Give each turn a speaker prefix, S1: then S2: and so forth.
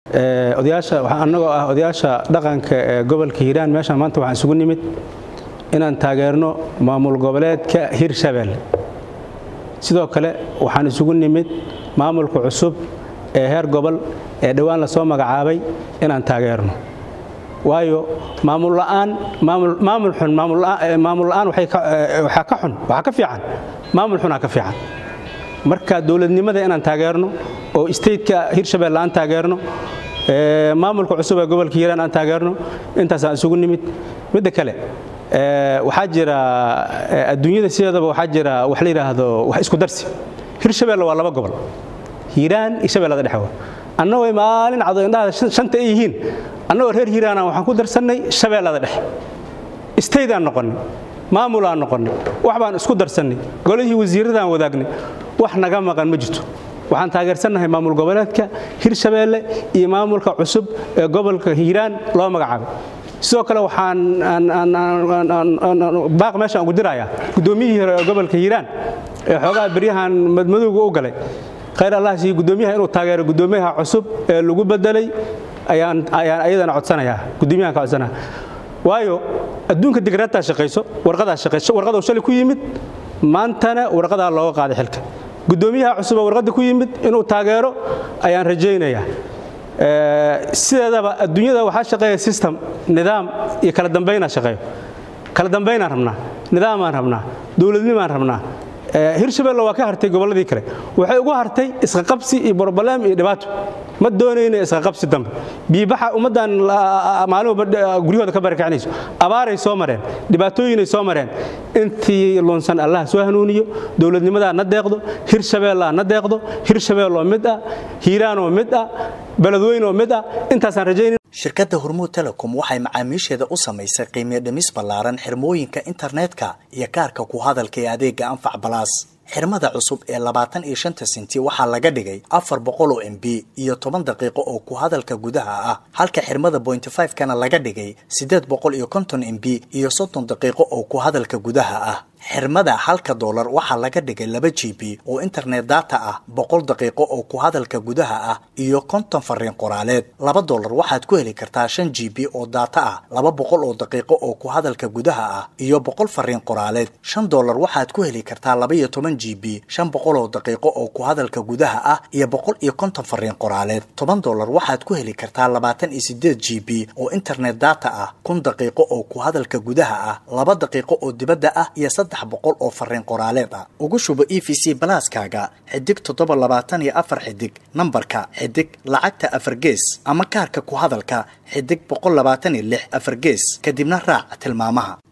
S1: odayaasha annagoo ah odayaasha dhaqanka ee gobolka hiiraan meeshaan maanta waxaan isugu nimid inaan taageerno maamul goboleedka hirshabelle sidoo kale waxaan isugu nimid maamulka cusub ee heer gobol ee dhowaan lasoo magacaabay inaan taageerno waayo maamul la'aan maamul xun maamul la'aan waxaa ka xun waxaa ka fiican maamul xunaa ka fiican marka dowladnimada inaan taageerno oo stateka hirshabelle aan taageerno maamulka cusub ee gobolka hiiraan aan taageerno intaasaan isugu nimid midda kale waxaa jira adduunyada sideedaba waxaa jira wax la yidhaahdo wax isku darsi hirshabelle waa laba gobol hiiraan iyo shabeellada dhexe annagoo maalin cado indhaha shanta ay yihiin annagoo reer hiiraana waxaan ku darsannay shabeellada dhexe staydaan noqonnay maamulaan noqonnay wax baan isku darsannay golihii wasiirradaan wadaagnay wax naga maqan ma jirto waxaan taageersannahay maamul goboleedka hirshabeelle iyo maamulka cusub ee gobolka hiiraan loo magacaabay sidoo kale waxaan baaq meeshaan ugu dirayaa guddoomiyihii hore ee gobolka hiiraan ee xoogaha beryahan madmadowga u galay khayr allah siiyo guddoomiyaha inuu taageero guddoomiyaha cusub ee lagu bedelay ayaan ayadana codsanayaa guddoomiyahan ka codsanaya waayo adduunka digraadtaa shaqayso warqadaa shaqayso warqaduu shalay ku yimid maantana warqadaa looga qaaday xilka guddoomiyaha cusuboo warqadda ku yimid inuu taageero ayaan rajaynayaa sideedaba adduunyada waxaa shaqeeya system nidaam iyo kala dambaynaa shaqeeyo kala dambaynaan rabnaa nidaamaan rabnaa dowladnimaan rabnaa hirshabelle waa ka hartay gobolladii kale waxay ugu hartay isqaqabsi iyo broblem iyo dhibaato ma doonayna isqaqabsi dambe biibaxa ummaddan maalin walba guryahooda ka barakacinayso abaaray soo mareen dhibaatooyinay soo mareen intii lunsan allah soo hanuuniyo dowladnimadaa na deeqdo hirshabeellaa na deeqdo hirshabeelloo mid ah hiiraanoo mid ah beledweynoo mid ah intaasaan rajaynayn
S2: shirkadda hormuud telecom waxay macaamiisheeda u samaysay qiimiyo dhimis ballaaran xirmooyinka internetka iyo kaarka ku hadalka ee adeega anfac balaas xirmada cusub ee labaatan iyo shanta senti waxaa laga dhigay afar boqol oo m b iyo toban daqiiqo oo ku hadalka gudaha ah halka xirmada bointy five kana laga dhigay siddeed boqol iyo konton m b iyo soddon daqiiqo oo ku hadalka gudaha ah xirmada halka doolar waxaa laga dhigay laba g b oo internet data ah boqol daqiiqo oo ku hadalka gudaha ah iyo konton fariin qoraaleed laba doolar waxaad ku heli kartaa shan g b oo data ah laba boqol oo daqiiqo oo ku hadalka gudaha ah iyo boqol fariin qoraaleed shan doolar waxaad ku heli kartaa laba iyo toban g b shan boqol oo daqiiqo oo ku hadalka gudaha ah iyo boqol iyo konton fariin qoraaleed toban doolar waxaad ku heli kartaa labaatan iyo sideed g b oo internet data ah kun daqiiqo oo ku hadalka gudaha ah laba daqiiqo oo dibadda ah iyo boqol oo fariin qoraaleed ah ugu shubo e v c balaaskaaga xidig toddoba labaatan iyo afar xidig nambarka xidig lacagta afar gees ama kaarka ku hadalka xidig boqol labaatan iyo lix afar gees kadibna raac tilmaamaha